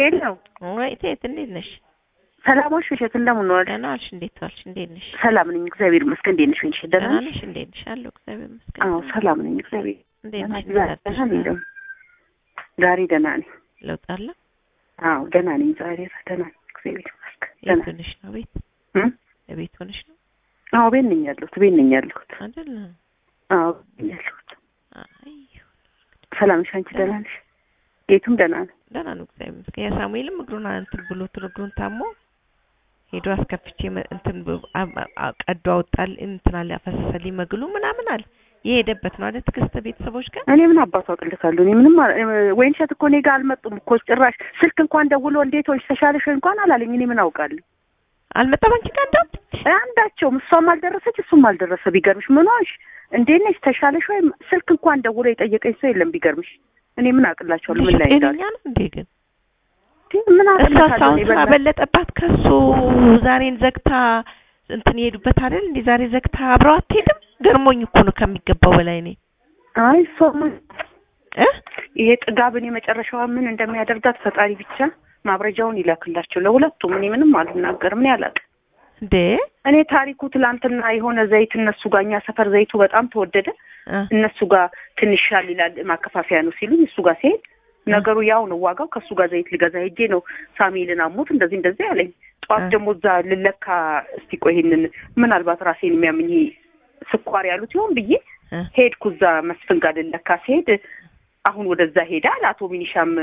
ሄለው ወይ እቴት እንዴት ነሽ? ሰላሞች ውሸት እንደምን ዋልሽ? ደህና ዋልሽ? እንዴት ዋልሽ? እንዴት ነሽ? ሰላም ነኝ እግዚአብሔር ይመስገን። እንዴት ነሽ? ወይንሽ ደህና ደህና ነሽ? ነሽ? እንዴት ነሽ? አለሁ እግዚአብሔር ይመስገን። አዎ ሰላም ነኝ እግዚአብሔር እንዴት ደህና ነሽ? ነኝ። ዛሬ ደህና ነኝ ደግሞ ዛሬ ደህና ነኝ። ለውጥ አለ? አዎ ደህና ነኝ ዛሬ ደህና ነኝ እግዚአብሔር ይመስገን። የት ደህና ሆነሽ ነው? ቤት እም? ቤት ሆነሽ ነው አዎ ቤት ነኝ ያለሁት ቤት ነኝ ያለሁት። አይደል? አዎ ቤት ነኝ ያለሁት። አይ ሰላም ነሽ? አንቺ ደህና ነሽ? ጌቱም ደህና ነው። ደህና ነው እግዚአብሔር ይመስገን። የሳሙኤልም እግሩን እንትን ብሎ እግሩን ታሞ ሄዶ አስከፍቼ መ- እንትን ብ- አ- አ- አ- ቀዶ አወጣል እንትን አለ አፈሰሰልኝ መግሉ ምናምን አለ የሄደበት ነው አይደል? ትዕግስት ቤተሰቦች ጋር እኔ ምን አባቱ አቅልካለሁ? እኔ ምንም አል- እ- ወይንሸት እኮ እኔ ጋር አልመጡም እኮ ጭራሽ ስልክ እንኳን ደውሎ እንዴት ሆንሽ ተሻለሽ ወይ እንኳን አላለኝ። እኔ ምን አውቃለሁ? አልመጣም አንቺ ጋር እንደውም አንዳቸውም እሷም አልደረሰች እሱም አልደረሰ። ቢገርምሽ ምን ሆንሽ እንዴት ነሽ ተሻለሽ ወይም ስልክ እንኳን ደውሎ የጠየቀኝ ሰው የለም። ቢገርምሽ እኔ ምን አቅላቸዋለሁ? ምን ላይ ልጅ እንዳለ ጤነኛ ነው እንዴ ግን ምን እሷ አቅላታለሁ? ሳሁን እኔ ስራ በእናትሽ በለጠባት ከሱ ዛሬን ዘግታ እንትን ይሄዱበት አይደል እንዴ ዛሬ ዘግታ አብረው አትሄድም ገርሞኝ እኮ ነው ከሚገባው በላይ እኔ አይ እሷማ እ ይሄ ጥጋብን የመጨረሻዋ ምን እንደሚያደርጋት ፈጣሪ ብቻ ማብረጃውን ይላክላቸው ለሁለቱም። እኔ ምንም አልናገርም። እኔ አላውቅም። እንዴ እኔ ታሪኩ ትላንትና የሆነ ዘይት እነሱ ጋር እኛ ሰፈር ዘይቱ በጣም ተወደደ እ እነሱ ጋር ትንሽ ሻል ይላል ማከፋፈያ ነው ሲሉኝ እሱ ጋር ሲሄድ ነገሩ ያው ነው ዋጋው። ከእሱ ጋር ዘይት ልገዛ ሄጄ ነው ሳሙኤልን አሞት እንደዚህ እንደዚህ አለኝ። ጠዋት እ ደግሞ እዛ ልለካ እስቲ ቆይ ይሄንን ምናልባት ራሴን የሚያምኝ ስኳር ያሉት ይሆን ብዬ እ ሄድኩ። እዛ መስፍን ጋር ልለካ ሲሄድ አሁን ወደዛ ሄዳ አቶ ሚኒሻም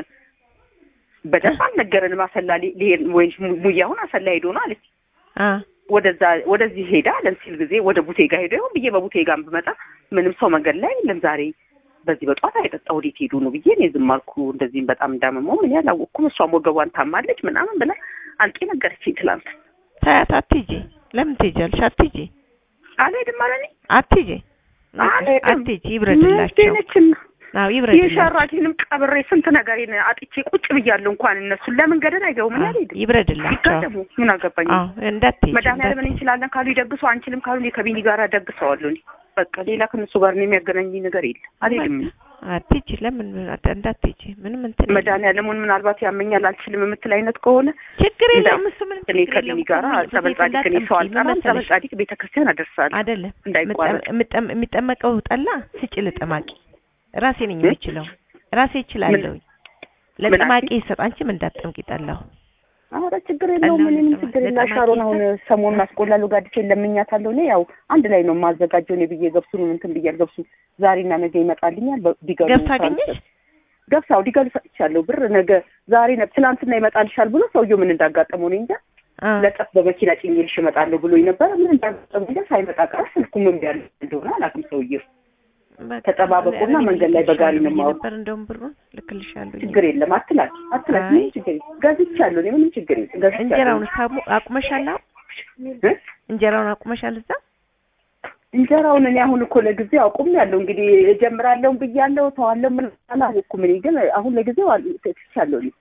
በደንብ አልነገረንም። አሰላ ሊ- ሊሄድ ወይ ሙያሁን አሰላ ሄዶ ነው አለች። አ ወደዛ ወደዚህ ሄዳ አለን ሲል ጊዜ ወደ ቡቴ ጋር ሄዶ ይሆን ብዬ በቡቴ ጋር ብመጣ ምንም ሰው መንገድ ላይ የለም። ዛሬ በዚህ በጠዋት አይጠጣ ወዴት ሄዱ ነው ብዬ እኔ ዝም አልኩ። እንደዚህም በጣም እንዳመመው ምን ያላወቅኩም። እሷም ወገቧን ታማለች ምናምን ብላ አልቄ ነገረችኝ ትላንት። ታያት አትሂጂ ለምን ትሄጃለሽ አትሂጂ አልሄድም አለ እኔ አትሂጂ አልሄድም። አትሂጂ ይብረድላቸው ነችና አዎ ይብረድላቸው የሸራቴንም ቀብሬ ስንት ነገሬን አጥቼ ቁጭ ብያለሁ። እንኳን እነሱን ለምን ገደል አይገቡም? ምን አዎ፣ አልሄድም። ይብረድላቸው ይጋደሙ ምን አገባኝ። አዎ እንዳትሄጂ መድኃኒዓለም እንዳትሄጂ። እንችላለን ካሉ ይደግሱ፣ አንችልም ካሉ እኔ ከቢኒ ጋር ደግሰዋለሁ። እኔ በቃ ሌላ ከነሱ ጋር እኔ የሚያገናኝ ነገር የለም። አልሄድም። አትሂጂ ለምን እንዳትሄጂ ምንም እንትን የለም። መድኃኒዓለምን ምናልባት ያመኛል አልችልም የምትል አይነት ከሆነ ችግር እንዳ- የለውም እሱ ምንም እኔ ችግር ከቢኒ የለውም። ጋር ሁሉ ጸበል ጊዜ ጻዲቅ እኔ ሰው እንዳትጠምቂ፣ ምን አልጠራም። ጸበል መሰለሽ? ጻዲቅ ቤተክርስቲያን አደርሳለሁ። አይደለም እንዳይቋረጥ። ምጠ- ምጠ- የሚጠመቀው ጠላ ስጭ ለጠማቂ ራሴ ነኝ የምችለው ራሴ እችላለሁ ለጠማቂ ይሰጥ አንቺም እንዳትጠምቂ ጠላው ኧረ ችግር የለውም። ጠላውን ምንም ለጠማ- ችግር የለ። ለጠማቂ ሻሮን አሁን ይሰጥ። ሰሞኑን አስቆላለሁ ጋድቼ ለምኛታለሁ። እኔ ያው አንድ ላይ ነው የማዘጋጀው እኔ ብዬ ገብሱን እንትን ብያል። ገብሱ ዛሬና ነገ ይመጣልኛል። በ- ዲገሉ ገብስ አገኘሽ ገብስ አዎ ዲገሉ ሰጥቻለሁ። ብር ነገ ዛሬ ነ ትናንትና ይመጣልሻል ብሎ ሰውየው ምን እንዳጋጠመው እኔ እንጃ። አ ለጠፍ በመኪና ጭኜልሽ እመጣለሁ ብሎኝ ነበረ። ምን እንዳጋጠመው እንጃ። ሳይመጣ ቀረ። ስልኩም እምቢ አለ እንደሆነ አላውቅም ሰውየው በቃ ተጠባበቁና እኔ መንገድ ላይ በጋሪ ነው ልክልሻለሁ የማወራው። ነበር እንደውም ብሩን ልክልሻለሁ ችግር የለም አትላች አትላች አይ። ምንም ችግር የለም። ገዝቻለሁ እኔ ምንም ችግር የለም ገዝቻለሁ። እንጀራውን ሳሙ አቁመሻል አሁን እ? እንጀራውን አቁመሻል እዛ እንጀራውን እኔ አሁን እኮ ለጊዜው አቁም ያለው እንግዲህ እጀምራለሁ ብያለሁ ተዋለሁ ምን አላወኩም። እኔ ግን አሁን ለጊዜው አል- ትቻለሁ። እኔ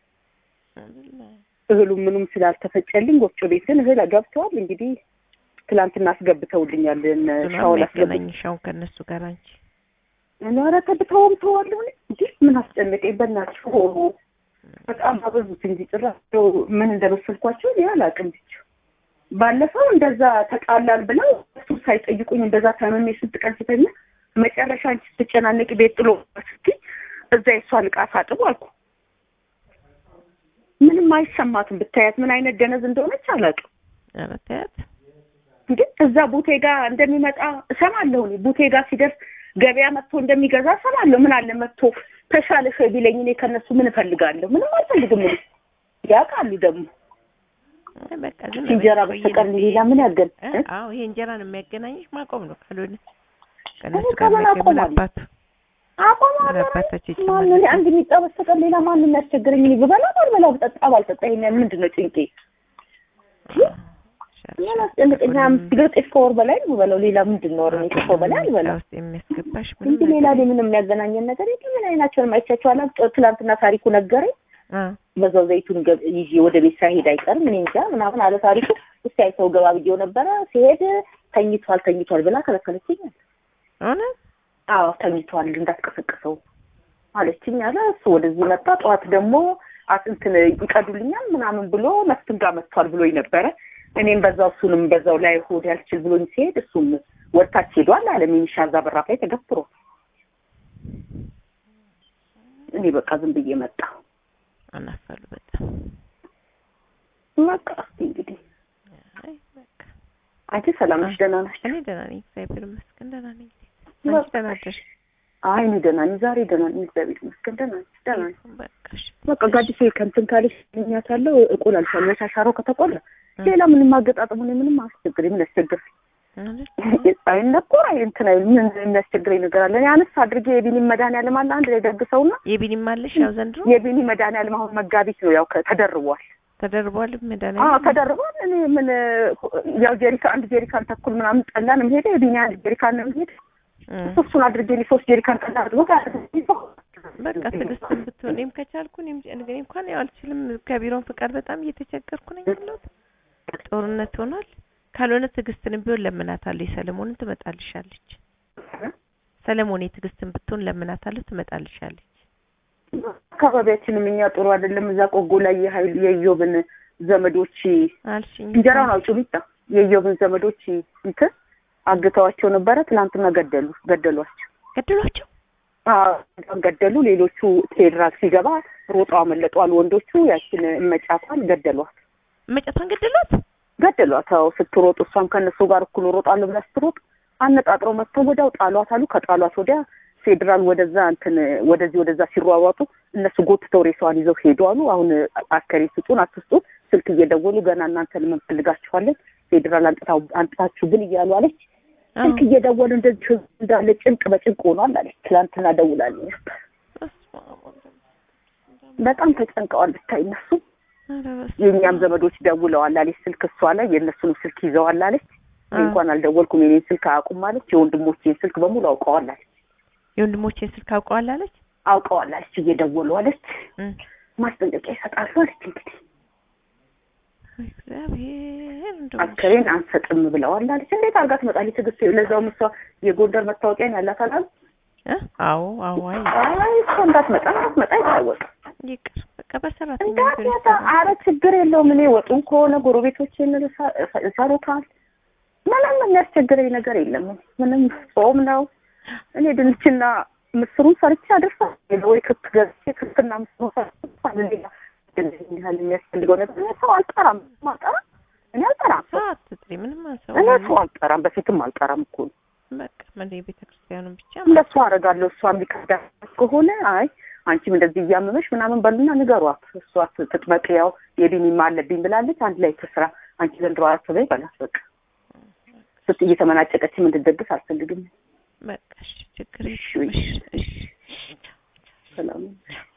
እህሉ ምኑም ስላልተፈጨልኝ ወፍጮ ቤት ግን እህል ገብተዋል። እንግዲህ ትላንትና አስገብተውልኛል። እነ ሻውል አስገብ የሚያገናኝሽ አሁን ከእነሱ ጋር አንቺ ኧረ ተብተውም ተዋለሁ እኔ እንዴ ምን አስጨነቀኝ በእናትሽ። ሆ በጣም አበዙት እንጂ ጭራሽ እንደው ምን እንደመሰልኳቸው እኔ አላውቅም። ብቻ ባለፈው እንደዛ ተጣላን ብለው እሱ ሳይጠይቁኝ እንደዛ ታመሜ ስንት ቀን ስተኛ መጨረሻ አንቺ ስትጨናነቂ ቤት ጥሎ ስትይ እዛ የእሷን ዕቃ ሳጥቡ አልኩ። ምንም አይሰማትም። ብታያት ምን አይነት ደነዝ እንደሆነች አላውቅም። ኧረ ተያት እንዴ እዛ ቡቴ ጋር እንደሚመጣ እሰማለሁ። እኔ ቡቴ ጋር ሲደርስ ገበያ መጥቶ እንደሚገዛ እሰማለሁ። ምን አለ መጥቶ ተሻለሽ ወይ ቢለኝ እኔ ከነሱ ምን እፈልጋለሁ? ምንም አልፈልግም። እኔ ያውቃሉ ደግሞ አይ በቃ ዝም እንጀራ በይ፣ በስተቀር ቆይ ሌላ ምን ያገን እ? አዎ ይሄ እንጀራን የሚያገናኝሽ ማቆም ነው። ካልሆነ ከእነሱ እኔ ጋር ከምን መቼ ምን አቆማለሁ? አባቱ አቆማ ምን አባታቸው ማን ይጨመራል? እኔ አንድ የሚጣ በስተቀር ሌላ ማን የሚያስቸግረኝ? እኔ ብበላ ባልበላ ብጠጣ ባልጠጣ ይሄን ያህል ምንድን ነው ጭንቄ? ምን አስጨንቀኝ? ሀያ አምስት ኪሎ ጤፍ ከወር በላይ ነው የምበላው። ሌላ ምንድን ነው? እኔ ከሰው በላይ አልበላም ውስጥ የሚያስገባሽ እንጂ ምንም ሌላ እኔ ምንም የሚያገናኘን ነገር የለም። ምን አይናቸውንም አይቻቸው አላውቅም። ትላንትና ታሪኩ ነገረኝ። አ በዛው ዘይቱን ገብ- ይዤ ወደ ቤት ሳይሄድ አይቀርም እኔ እንጃ ምናምን አለ ታሪኩ። እስቲ አይተው ገባ ብዬው ነበረ። ሲሄድ ተኝቷል ተኝቷል ብላ ከለከለችኝ። እውነት አዎ ተኝቷል እንዳትቀሰቅሰው አለችኝ አለ። እሱ ወደዚህ መጣ። ጠዋት ደግሞ አት- እንትን ይቀዱልኛል ምናምን ብሎ መስፍን ጋር መጥቷል ብሎኝ ነበረ። እኔም በዛው እሱንም በዛው ላይ ሆድ ያልችል ብሎኝ ሲሄድ እሱም ወደታች ሄዷል አለ ሚኒሻ እዛ በራፍ ላይ ተገፍትሮ እኔ በቃ ዝም ብዬ መጣ አናፈሉ በጣም በቃ እስኪ እንግዲህ አይ በቃ አንቺ ሰላም ነሽ? ደህና ነሽ? እኔ ደህና ነኝ፣ እግዚአብሔር ይመስገን ደህና ነኝ። በቃ አንቺ ደህና አደርሽ? አይ እኔ ደህና ነኝ። ዛሬ ደህና ነኝ፣ እግዚአብሔር ይመስገን ደህና ነኝ። ደህና ነኝ። በቃ እሺ። በቃ ጋዲሴ ከእንትን ካለሽ እኛታለሁ እቆላልሻለሁ። የሻሻሮ ከተቆላ ሌላ ምንም አገጣጥሙ እኔ ምንም አያስቸግረኝ። ምን ያስቸግር ማለት አይነቆር አይ እንትን አይል ምን የሚያስቸግረኝ ነገር አለ? እኔ አነስ አድርጌ የቢኒ መድኃኒዓለም አለ አንድ ላይ ደግሰውና የቢኒም አለሽ ያው ዘንድሮ የቢኒ መድኃኒዓለም አሁን መጋቢት ነው ያው ከ- ተደርቧል። ተደርቧል አዎ መድኃኒዓለም ተደርቧል። እኔ ምን ያው ጀሪካ አንድ ጀሪካን ተኩል ምናምን ጠላ ነው የምሄደው። የቢኒ አንድ ጀሪካን ነው የምሄደው። እም። እሱን አድርጌ እኔ ሶስት ጀሪካን ጠላ አድርጎ በቃ ትዕግስትም ብትሆን እኔም ከቻልኩ እኔም እኔ እንኳን ያው አልችልም። ከቢሮን ፍቃድ በጣም እየተቸገርኩ ነኝ ያለሁት። ጦርነት ሆኗል። ካልሆነ ትዕግስትንም ቢሆን ለምናታለሁ። የሰለሞንን ትመጣልሻለች። ሰለሞን የትዕግስትን ብትሆን ለምናታለሁ፣ ትመጣልሻለች። አካባቢያችንም እኛ ጥሩ አይደለም። እዛ ቆጎ ላይ የሀይል የኢዮብን ዘመዶች አልሽኝ እንጀራውን አውጪው ሚጣ የኢዮብን ዘመዶች እንትን አግተዋቸው ነበረ። ትናንትና ገደሉ ገደሏቸው። ገድሏቸው አዎ ገደሉ። ሌሎቹ ፌዴራል ሲገባ ሮጠው አመለጧል። ወንዶቹ ያችን እመጫቷን ገደሏት መጨቷን ገደሏት። ገደሏት። አዎ ስትሮጥ እሷም ከእነሱ ጋር እኩል ሮጣለሁ ብላ ስትሮጥ አነጣጥረው መጥተው ወዲያው ጣሏት አሉ። ከጣሏት ወዲያ ፌዴራል ወደዛ እንትን ወደዚህ ወደዛ ሲሯሯጡ እነሱ ጎትተው ሬሳዋን ይዘው ሄዱ አሉ። አሁን አስከሬ ስጡን አትስጡን ስልክ እየደወሉ ገና እናንተን እንፈልጋችኋለን ፌዴራል አንጥታው አንጥታችሁ ግን እያሉ አለች። ስልክ እየደወሉ እንደዚህ ህዝብ እንዳለ ጭንቅ በጭንቅ ሆኗል አለች። ትላንትና ደውላልኝ ነበር። በጣም ተጨንቀዋል ብታይ እነሱ የእኛም ዘመዶች ደውለዋል አለች። ስልክ እሷ ላይ የእነሱንም ስልክ ይዘዋል አለች። እኔ እንኳን አልደወልኩም የኔን ስልክ አያውቁም አለች። የወንድሞቼን ስልክ በሙሉ አውቀዋል አለች። የወንድሞቼን ስልክ አውቀዋል አለች። አውቀዋል አለች። እየደወሉ አለች። እም። ማስጠንቀቂያ ይሰጣሉ አለች። እንግዲህ እግዚአብሔር እንደው አስከሬን አንሰጥም ብለዋል አለች። እንዴት አድርጋ ትመጣለች? ትዕግስት ለዛውም እሷ የጎንደር መታወቂያን ያላት አላሉ። እ? አዎ አዎ አይ አይ እሷ እንዳትመጣ እንዳትመጣ አይታወቅም። ይቅር በቃ በሰራተኛ እንዳትመጣ አረ ችግር የለውም። እኔ ወጡን ከሆነ ጎረቤቶቼን እሳ- ይሰሩታል። ምንም የሚያስቸግረኝ ነገር የለም። ምንም ጾም ነው። እኔ ድንችና ምስሩን ሰርቼ አደርሳለሁ ወይ ክክ ገዝቼ ክክና ምስሩን ሰርቼ ሌላ ያህል የሚያስፈልገው ነገር እኔ ሰው አልጠራም። አልጠራም እኔ አልጠራም። ሰው አትጥሪ ምንም አንሰው እኔ ሰው አልጠራም። በፊትም አልጠራም እኮ ነው። በቃ ምን የቤተ ክርስቲያኑን ብቻ እንደሱ አደርጋለሁ። እሷ የሚከዳ ከሆነ አይ አንቺም እንደዚህ እያመመሽ ምናምን በሉና ንገሯት። እሷ ትጥበቅ፣ ያው የቢኒማ አለብኝ ብላለች። አንድ ላይ ትስራ። አንቺ ዘንድሮ አስበኝ በላት። በቃ ስት እየተመናጨቀችም እንድትደግስ አልፈልግም። በቃ እሺ ችግር እሺ፣ የለም። እሺ። እሺ እሺ ሰላም